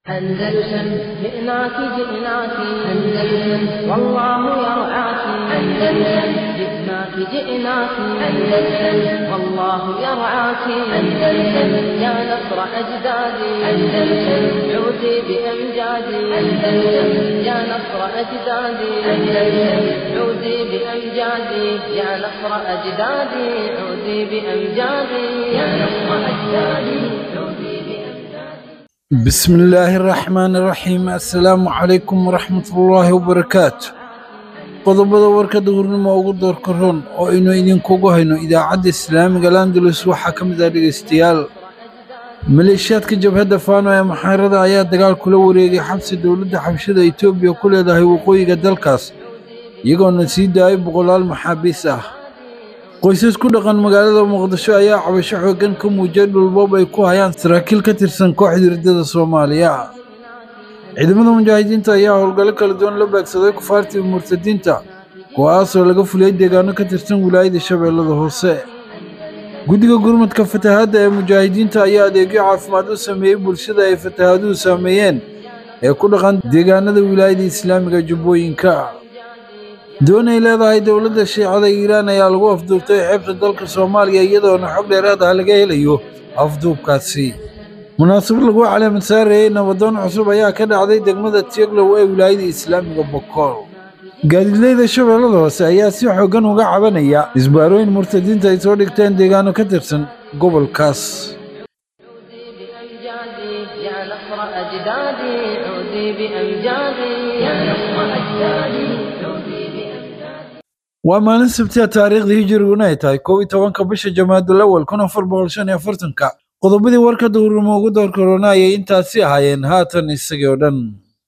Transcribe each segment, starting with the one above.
أندلسن جئناك جئناك أندلسن والله يرعاك أندلسن جئناك جئناك أندلسن والله يرعاك أندلسن يا نصر أجدادي أندلسن عودي بأمجادي أندلسن يا نصر أجدادي أندلسن عودي بأمجادي يا نصر أجدادي عودي بأمجادي يا نصر أجدادي عودي بأمجادي بسم الله الرحمن الرحيم السلام عليكم ورحمة الله وبركاته qodobada warkada hurnimo ugu doorka ron oo aynu idinkugu hayno idaacadda islaamiga landalus waxaa ka mid ah dhegaystayaal maleeshiyaadka jabhadda faano ee maxaarada ayaa dagaal kula wareegay xabsi dowladda xabshada etoobiya ku leedahay waqooyiga dalkaas iyagoona sii daayay boqolaal maxaabiis ah qoysas ku dhaqan magaalada muqdisho ayaa cabasho xooggan ka muujiyay dhulboob ay ku hayaan saraakiil ka tirsan kooxda riddada soomaaliya ciidamada mujaahidiinta ayaa howlgallo kala duwan la beegsaday kufaartii murtadiinta kuwaasoo laga fuliyey deegaano ka tirsan wilaayada shabeellada hoose guddiga gurmadka fatahaadda ee mujaahidiinta ayaa adeegyo caafimaad u sameeyey bulshada ay fatahaaduhu saameeyeen ee ku dhaqan deegaanada wilaayada islaamiga jubbooyinka doon ay leedahay dowladda shiicada iiraan ayaa lagu afduubtay xeebta dalka soomaaliya iyadoona xog dheeraad ah laga helayo afduubkaasi munaasabad lagu caleemad saarayey nabadoon cusub ayaa ka dhacday degmada tieglow ee wilaayada islaamiga bokool gaadiidleyda shabeellada hoose ayaa si xooggan uga cabanaya isbaarooyin murtadiinta ay soo dhigteen deegaano ka tirsan gobolkaas بأمجادي يا نصر أجدادي عودي بأمجادي يا نصر أجدادي عودي بأمجادي waa maalin sabti ah taariikhdii hijiriguna ay tahay kow iyo tobanka bisha jamaadul awal kun afar boqol shan iyo afartanka qodobadii warka duhurnimo ugu door korona ayay intaasi ahaayeen haatan isagii oo dhan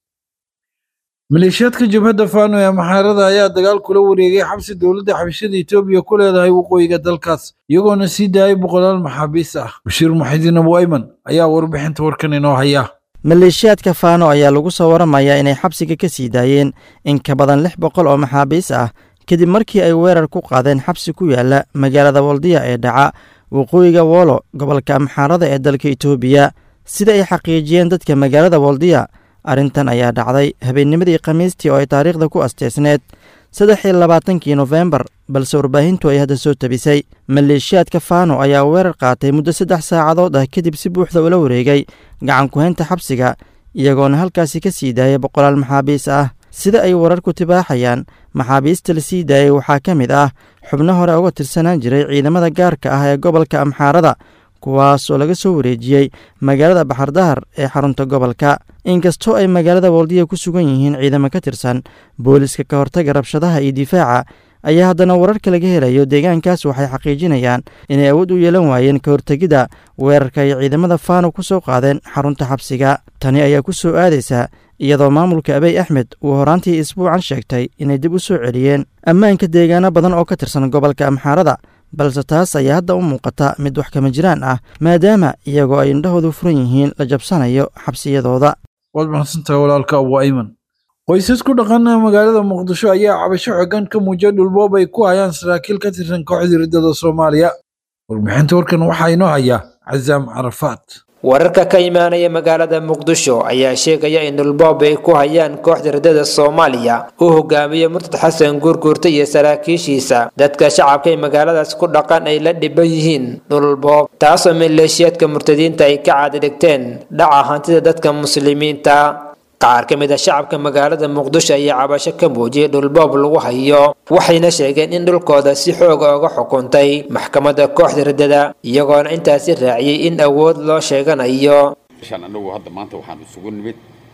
maleeshiyaadka jabhadda faano ee maxaarada ayaa dagaal kula wareegay xabsi dowladda xabashada etoobiya ku leedahay waqooyiga dalkaas iyagoona sii daayay boqolaal maxaabiis ah bashiir muxidiin abu ayman ayaa warbixinta warkan inoo haya maleeshiyaadka faano ayaa lagu soo waramayaa inay xabsiga ka sii daayeen in ka badan lix boqol oo maxaabiis ah kadib markii ay weerar ku qaadeen xabsi ku yaala magaalada waldiya ee dhaca waqooyiga woolo gobolka amxaarada ee dalka itoobiya sida ay xaqiijiyeen dadka magaalada waldiya arrintan ayaa dhacday habeennimadii khamiistii oo ay taariikhda ku asteysneed saddex iyo labaatankii nofembar balse warbaahintu ay hadda soo tabisay maleeshiyaadka faano ayaa weerar qaatay muddo saddex saacadood ah kadib si buuxda ula wareegay gacan ku-haynta xabsiga iyagoona halkaasi ka sii daayay boqolaal maxaabiis ah sida ay wararku tibaaxayaan maxaabiista la sii daayay waxaa ka mid ah xubno hore uga tirsanaan jiray ciidamada gaarka ah ee gobolka amxaarada kuwaas oo laga soo wareejiyey magaalada baxardahar ee xarunta gobolka inkastoo ay magaalada waldiya ku sugan yihiin ciidamo ka tirsan booliska ka hortaga rabshadaha iyo difaaca ayaa haddana wararka laga helayo deegaankaas waxay xaqiijinayaan inay awood u yeelan waayeen ka hortegidda weerarka ay ciidamada faano ku soo qaadeen xarunta xabsiga tani ayaa ku soo aadaysa iyadoo maamulka abey axmed uu horaantii isbuucan sheegtay inay dib u soo celiyeen ammaanka deegaano badan oo ka tirsan gobolka amxaarada balse taas ayaa hadda u muuqata mid wax kama jiraan ah maadaama iyagoo ay indhahoodu furan yihiin la jabsanayo xabsiyadooda waad mahadsantahay walaalka abu ayman qoysas ku dhaqan magaalada muqdisho ayaa cabasho xooggan ka muujiyay dhulboob ay ku hayaan saraakiil ka tirsan kooxda riddada soomaaliya warbixinta warkan waxaa inoo haya cazaam carafaat wararka ka imaanaya magaalada muqdisho ayaa sheegaya in dhulboob ay ku hayaan kooxda riddada soomaaliya uu hogaamiyo murtad xasan guurguurta iyo saraakiishiisa dadka shacabka ee magaaladaas ku dhaqan ay la dhiban yihiin dhulboob taasoo maleeshiyaadka murtadiinta ay ka caadidhigteen dhaca hantida dadka muslimiinta qaar ka mid a shacabka magaalada muqdisho ayaa cabasho ka muujiyay dhulboob lagu hayo waxayna sheegeen in dhulkooda si xooga uga xukuntay maxkamadda kooxda riddada iyagoona intaasi raaciyey in awood loo sheeganayo shan annagu hadda maanta waxaan isugu nimid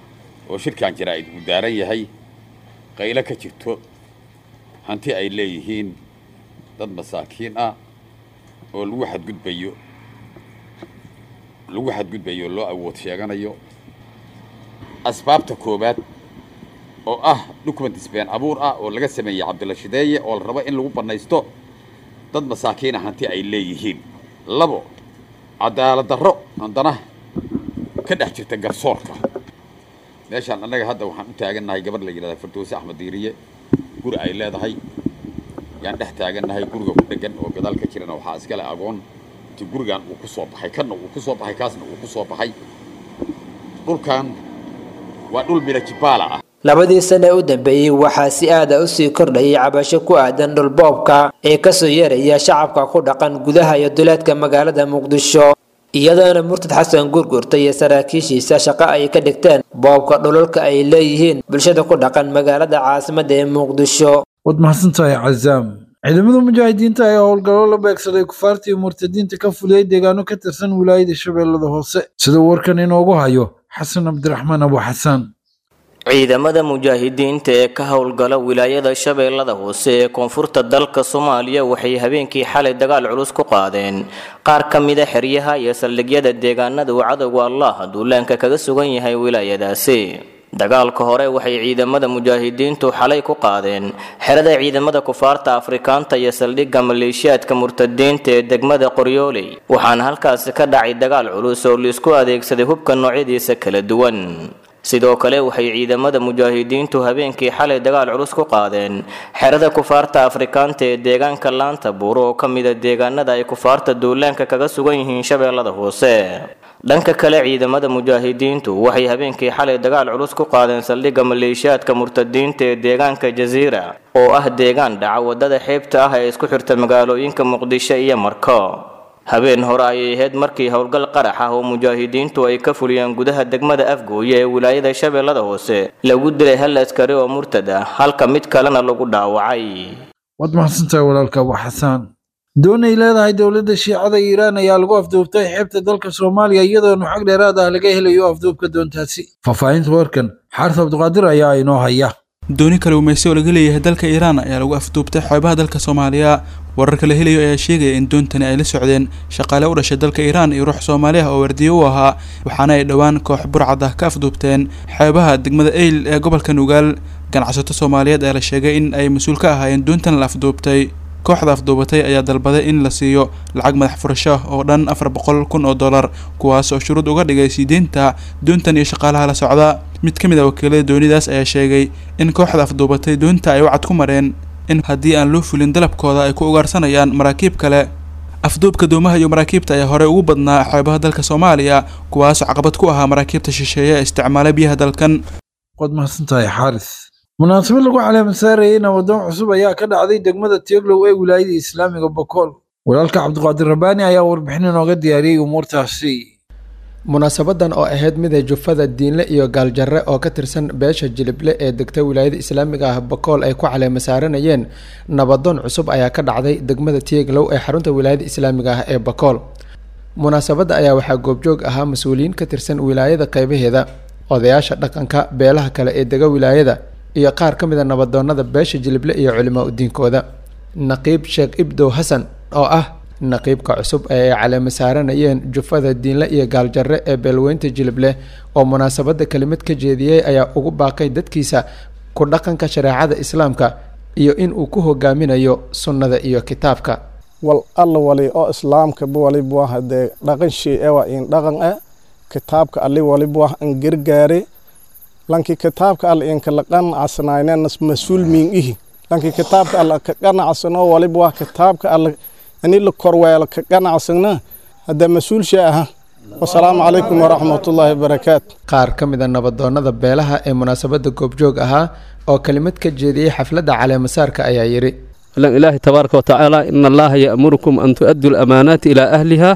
oo shirkan jaraa'id uu daaran yahay qaylo ka jirto hanti ay leeyihiin dad masaakiin ah oo lagu xadgudbayo lagu xadgudbayo loo awood sheeganayo asbaabta koowaad oo ah documentis been abuur ah oo laga sameeyey cabdilla shideeye oo la rabo in lagu bannaysto dad masaakiina hanti ay leeyihiin labo cadaalad darro haddana ka dhex jirta garsoorka meeshaan annaga hadda waxaan u taagannahay gabadh la yidhahda firdowsi axmed diiriye guri ay leedahay yaan dhex taagannahay guriga ku dhegan oo gadaal ka jirana waxaa iskale agoon ti gurigan uu ku soo baxay kanna uu ku soo baxay kaasna uu ku soo baxay dhulkan waa dhul birajibaala ah labadii sane u dambeeyey waxaa si aada u sii kordhayay cabasho ku aadan dhulboobka ee kasoo yeeraya shacabka ku dhaqan gudaha iyo duleedka magaalada muqdisho iyadoona murtad xasan gurgurta iyo saraakiishiisa shaqo ay ka dhigteen boobka dhulalka ay leeyihiin bulshada ku dhaqan magaalada caasimadda ee muqdisho waad mahadsantahay cazaam ciidamada mujaahidiinta ayaa howlgallo la beegsaday kufaarta iyo murtadiinta ka fuliyey deegaano ka tirsan wilaayada shabeellada hoose sida warkan inoogu hayo xasan cabdiraxmaan abu xasaan ciidamada mujaahidiinta ee ka howlgala wilaayada shabeellada hoose ee koonfurta dalka soomaaliya waxay habeenkii xalay dagaal culus ku qaadeen qaar ka mida xeryaha iyo saldhigyada deegaanada uu cadowga allah duulaanka kaga sugan yahay wilaayadaasi dagaalka hore waxay ciidamada mujaahidiintu xalay ku qaadeen xerada ciidamada kufaarta afrikaanta iyo saldhigga maleeshiyaadka murtadiinta ee degmada qoryooley waxaana halkaasi ka dhacay dagaal culus oo laisku adeegsaday hubka noocyadiisa kala duwan sidoo kale waxay ciidamada mujaahidiintu habeenkii xalay dagaal culus ku qaadeen xerada kufaarta afrikaanta ee deegaanka laanta buuro oo ka mida deegaanada ay kufaarta duulaanka kaga sugan yihiin shabeellada hoose dhanka kale ciidamada mujaahidiintu waxay habeenkii xalay dagaal culus ku qaadeen saldhigga maleeshiyaadka murtadiinta ee deegaanka jasiira oo ah deegaan dhaca wadada xeebta ah ee isku xirta magaalooyinka muqdisho iyo marko habeen hore ayay ahayd markii howlgal qarax ah oo mujaahidiintu ay ka fuliyeen gudaha degmada afgooye ee wilaayada shabeellada hoose lagu dilay hal askari oo murtad ah halka mid kalena lagu dhaawacay waad mahadsantahay walaalka abu xasaan doonay leedahay dowladda shiicada iiraan ayaa lagu afduubtay xeebta dalka soomaaliya iyadoona xog dheeraad ah laga helayo afduubka doontaasi faahfaahinta warkan xaaris cabdiqaadir ayaa inoo haya dooni kale umaysi oo laga leeyahay dalka iiraan ayaa lagu afduubtay xeebaha dalka soomaaliya wararka la helayo ayaa sheegaya in doontani ay la socdeen shaqaale u dhashay dalka iiraan iyo ruux soomaali ah oo wardiye u ahaa waxaana ay dhowaan koox burcad ah ka afduubteen xeebaha degmada eyl ee gobolka nugaal ganacsato soomaaliyeed ayaa la sheegay in ay mas-uul ka ahaayeen doontan la afduubtay kooxda afduubatay ayaa dalbaday in la siiyo lacag madax furasho oo dhan afar boqol kun oo dollar kuwaas oo shuruud uga dhigay siideynta doontan iyo shaqaalaha la socda mid ka mid a wakiilada doonidaas ayaa sheegay in kooxda afduubatay doonta ay wacad ku mareen in haddii aan loo fulin dalabkooda ay ku ugaarsanayaan maraakiib kale afduubka doomaha iyo maraakiibta ayaa horey ugu badnaa xeebaha dalka soomaaliya kuwaasoo caqabad ku ahaa maraakiibta shisheeye ee isticmaala biyaha dalkan waad mahadsantahay xaaris munaasabad lagu caleema saarayay nabadoon cusub ayaa ka dhacday degmada tioglow ee wilaayada islaamiga bokool walaalka cabdiqaadir rabbaani ayaa warbixin inooga diyaariyey umuurtaasi munaasabadan oo ahayd mida jufada diinle iyo gaaljarre oo ka tirsan beesha jilible ee degta wilaayada islaamiga ah bakool ay ku caleema saaranayeen nabadoon cusub ayaa ka dhacday degmada tieglow ee xarunta wilaayada islaamiga ah ee bakool munaasabadda ayaa waxaa goobjoog ahaa mas-uuliyiin ka tirsan wilaayada qeybaheeda odayaasha dhaqanka beelaha kale ee dega wilaayada iyo qaar ka mid a nabadoonada beesha jilible iyo culimaa udiinkooda naqiib sheekh ibdow xasan oo ah naqiibka cusub ee ay caleema saaranayeen jufada diinle iyo gaaljarre ee beelweynta jilible oo munaasabadda kelimad ka jeediyey ayaa ugu baaqay dadkiisa ku dhaqanka shareecada islaamka iyo in uu ku hogaaminayo sunnada iyo kitaabka wal alla wali oo islaamka waliba hadee dhaqan shay ewa in dhaqan e kitaabka ali waliba an gargaare lanki kitaabka alla in kala qanacsanaynenas mas-uul miin ihi lanki kitaabka alla ka qanacsano waliba kitaabka alla ani la korweelo ka qanacsana hadda mas-uul shay aha wasalaamu calaykum waraxmatullaahi wabarakaatu qaar ka mid a nabadoonada beelaha ee munaasabadda goobjoog ahaa oo kelimad ka jeediyey xafladda caleemasaarka ayaa yidhi ilaahi tabaaraka watacaala ina allaha ya'murukum an tu'addu lamaanaati ilaa ahliha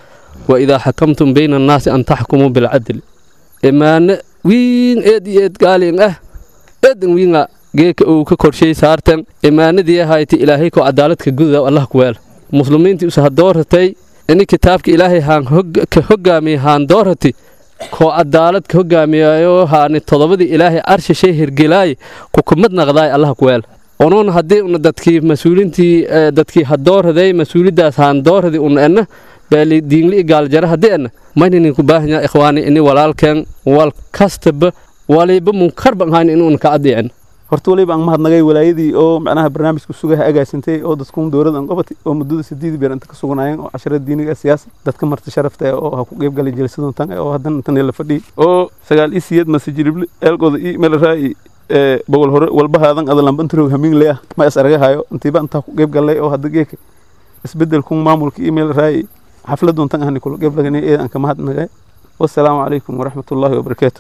wa idaa xakamtum bayna annaasi an taxkumuu bilcadl imaane wiin eed iyo eed gaalin ah eedan wiinga geeka uu ka korshay saartan imaanadii ahayti ilaahay ko cadaaladka gududa allah kuweel muslimiintii usa hadooratay ini kitaabka ilaahay haan ka hogaamiya haan doorati koo cadaalad ka hogaamiyayo haani todobadii ilaahay arshishay hirgelaaye kukumad naqdaay allah kuweel onuun haddii una dadkii mas-uulintii dadkii hadooraday mas-uulidaas haan dooradi una enna beeli diingli gaaljara haddii enna mayninin ku baahanya ikhwaani ini walaalkeen wal kastaba waliba munkarban hayn inuuna ka addiicin horta waliba aan mahadnagay walaayadii oo macnaha barnaamijka sugaha agaasintay oo dadkuun dowladda aan qabatay oo muddada sideed beer inta ka suganaayeen oo casharada diiniga siyaasa dadka marti sharafta eh oo ha ku qeyb galay jelisadun tan oo haddana intan la fadhiyay oo sagaal ii siyeed mase jirible eelkooda ii meel raa'i bogol hore walbahaadan adalambantaroog hamiin le ah ma is aragahayo intiiba intaa ku qeyb galay oo hadda geeka isbedelkun maamulka ii meel raa'i xafladun tan ahni kula qeyb laganay ee aan ka mahadnagay wassalaamu calaykum waraxmatullaahi wabarakaatu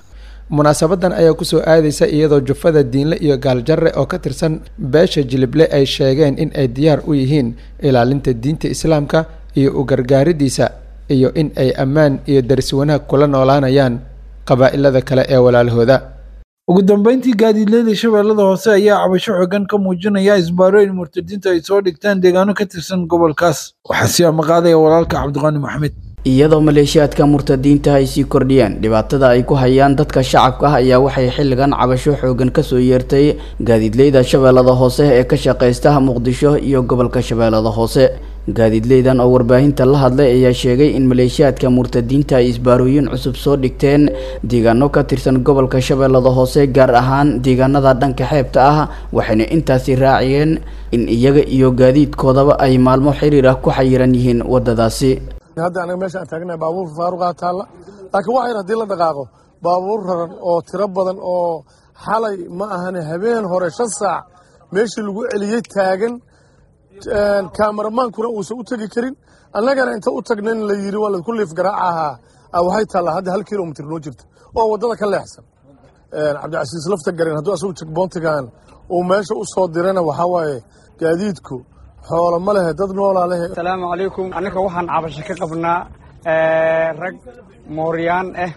munaasabadan ayaa kusoo aadaysa iyadoo jufada diinle iyo gaaljarre oo ka tirsan beesha jilible ay sheegeen in ay diyaar u yihiin ilaalinta diinta islaamka iyo u gargaaridiisa iyo in ay ammaan iyo daris wanaag kula noolaanayaan qabaa'ilada kale ee walaalahooda ugu dambeyntii gaadiidleyda shabeellada hoose ayaa cabasho xogan ka muujinaya isbaarooyin murtadiinta ay soo dhigtaan deegaano ka tirsan gobolkaas waxaa sii amaqaadaya walaalka cabdiqaani maxamed iyadoo maleeshiyaadka murtadiinta ay sii kordhiyeen dhibaatada ay ku hayaan dadka shacabka ah ayaa waxay xilligan cabasho xoogan kasoo yeertay gaadiidleyda shabeellada hoose ee ka shaqaysta muqdisho iyo gobolka shabeellada hoose gaadiidleydan oo warbaahinta la hadlay ayaa sheegay in maleeshiyaadka murtadiinta ay isbaarooyin cusub soo dhigteen deegaano ka tirsan gobolka shabeellada hoose gaar ahaan deegaanada dhanka xeebta ah waxayna intaasi raaciyeen in iyaga iyo gaadiidkoodaba ay maalmo xiriir ah ku xayiran yihiin wadadaasi hadda anaga meeshaan taagnahay baabuur faaruqaa taalla laakiin waxayr haddii la dhaqaaqo baabuur raran oo tiro badan oo xalay ma ahane habeen hore shan saac meeshii lagu celiyey taagan kaamaromaankuna uusan u tegi karin annagana inta u tagna in la yidhi waa laku liif garaaca ahaa waxay taallaa hadda hal kilomitr noo jirta oo waddada ka leexsan cabdicasiis lafta garen hadduu asagu jegboontigan uu meesha u soo dirana waxaa waaye gaadiidku xoolo ma lehe dad noolaa lehe asalaamu calaykum annaka waxaan cabasho ka qabnaa rag mooryaan ah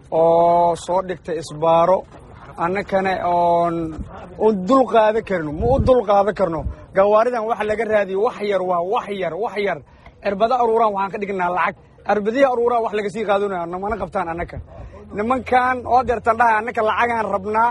oo soo dhigtay isbaaro annakana oon un dul qaada karno ma u dul qaada karno gawaaridan waxa laga raadiyo wax yar waa wax yar wax yar cirbada aruuraan waxaan ka dhignaa lacag cirbadihi aruuraan wax laga sii qaadanayo namana qabtaan annaka nimankan oo deertan dhahay annaka lacagaan rabnaa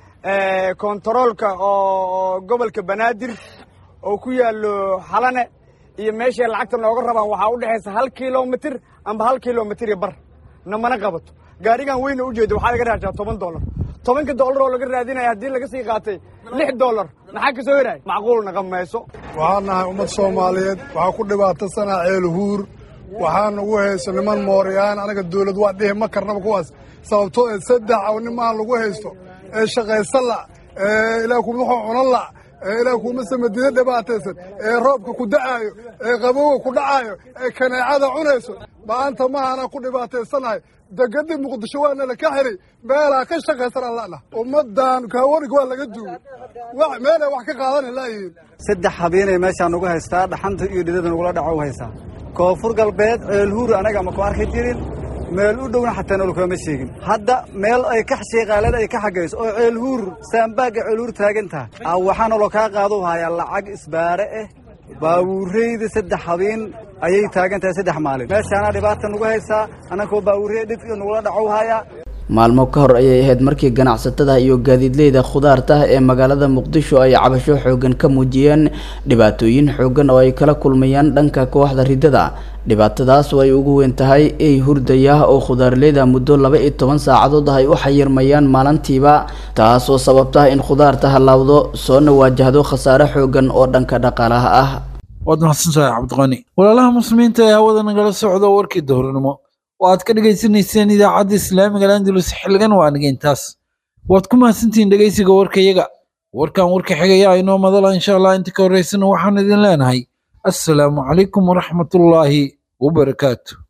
kontaroolka oo gobolka banaadir oo ku yaallo xalane iyo meeshay lacagta nooga rabaan waxaa u dhexaysa hal kilomitr amba hal kilomitr iyo bar namana qabato gaarigan weyna u jeeda waxaa laga raajaa toban dollar tobanka dollar oo laga raadinaya haddii laga sii qaatay lix dollar maxaa ka soo heraay macquul naqan mayso waxaan nahay ummad soomaaliyeed waxaa ku dhibaatasanaa ceelhuur waxaa nagu hayso niman mooryaan anaga dawlad waa dhihi ma karnaba kuwaas sababtoo ee saddex aw nimaan lagu haysto ee shaqaysan la ee ilaah kuma wuxuu cunan la ee ilaah kuma samadida dhibaataysan ee roobka ku da'aayo ee qabowga ku dhacaayo ee kaneecada cunayso maanta maahana ku dhibaataysanahay degadii muqdisho waana la ka xiray meelaa ka shaqaysan aan la'na ummaddan kaawarig waa laga duugay meelay wax ka qaadan laayihiin saddex habeenay meeshaan nagu haystaa dhaxanta iyo dhidada nagula dhaco u haysaa koonfur galbeed ceelhuur anaga ma ku arki jirin meel u dhowna xataa nolokama sheegin hadda meel ay ka sheeqaalada ay ka xagayso oo ceelhuur saambaagga ceelhuur taagan tahay waxaa naloo kaa qaadu hayaa lacag isbaare ah baawuureyda saddex habeen ayay taagan tahay saddex maalin meeshaana dhibaata nagu haysaa annakoo baawuurey dhidka nagula dhacow hayaa maalmo ka hor ayay ahayd markii ganacsatada iyo gaadiidleyda khudaarta ee magaalada muqdisho ay cabasho xoogan ka muujiyeen dhibaatooyin xoogan oo ay kala kulmayaan dhanka kooxda ridada dhibaatadaas oo ay ugu weyn tahay ey hurdaya oo khudaarleyda muddo laba iyo toban saacadood ay u xayirmayaan maalintiiba taasoo sababta in khudaarta halaawdo soona waajahdo khasaare xoogan oo dhanka dhaqaalaha ah waad mahadsantahay cabdiqani walaalaha muslimiinta ee hawada nagala socda warkii dowrnimo oo aad ka dhegaysanayseen idaacadda islaamiga landulus xilligan waa aniga intaas waad ku mahadsantihiin dhegaysiga warkayaga warkan warka xigaya inoo madala insha allah inta ka horraysana waxaan idin leenahay assalaamu calaykum waraxmatullaahi wabarakaatu